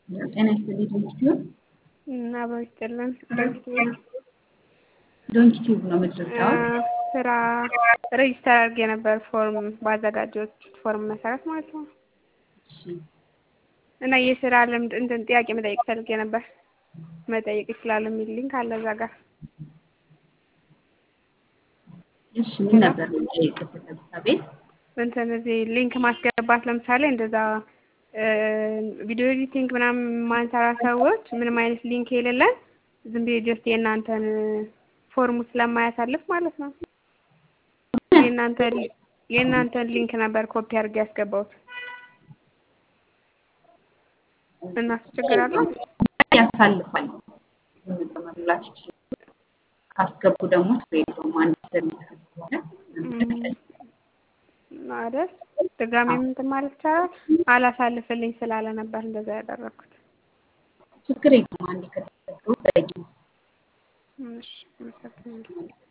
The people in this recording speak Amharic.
ጤና ይስጥልኝ ዶንኪቲዩብ አብሮ ይስጥልን። ዶንኪቲዩብ ዶንኪቲዩብ ነው የምትረዳው? ስራ ሬጅስተር አድርጌ ነበር ፎርም ባዘጋጀሁት ፎርም መሰረት ማለት ነው። እሺ እና የስራ ልምድ እንትን ጥያቄ መጠየቅ ፈልጌ ነበር። መጠየቅ ይችላሉ የሚል ሊንክ አለ እዛ ጋር። እሺ ምን ነበር መጠየቅ የፈለጉት? አቤት እንትን እዚህ ሊንክ ማስገባት ለምሳሌ እንደዛ ቪዲዮ ኤዲቲንግ ምናምን ማንሰራ ሰዎች ምንም አይነት ሊንክ የሌለን ዝም ብዬ ጀስት የእናንተን ፎርሙ ስለማያሳልፍ ማለት ነው የእናንተን የእናንተን ሊንክ ነበር ኮፒ አድርጌ ያስገባሁት እና እሱ ችግር አለው? ያሳልፋል። መሙላት ይችላል። ካስገቡ ደግሞ ችግር የለውም። አንድ ሰርቪስ ከሆነ አይደል? ድጋሚ እንትን ማለት ይቻላል። አላሳልፍልኝ ስላለ ነበር እንደዛ ያደረኩት። ችግር የለውም። አንዴ ከተዘገቡ በቂ ነው። እሺ፣ አመሰግናለሁ።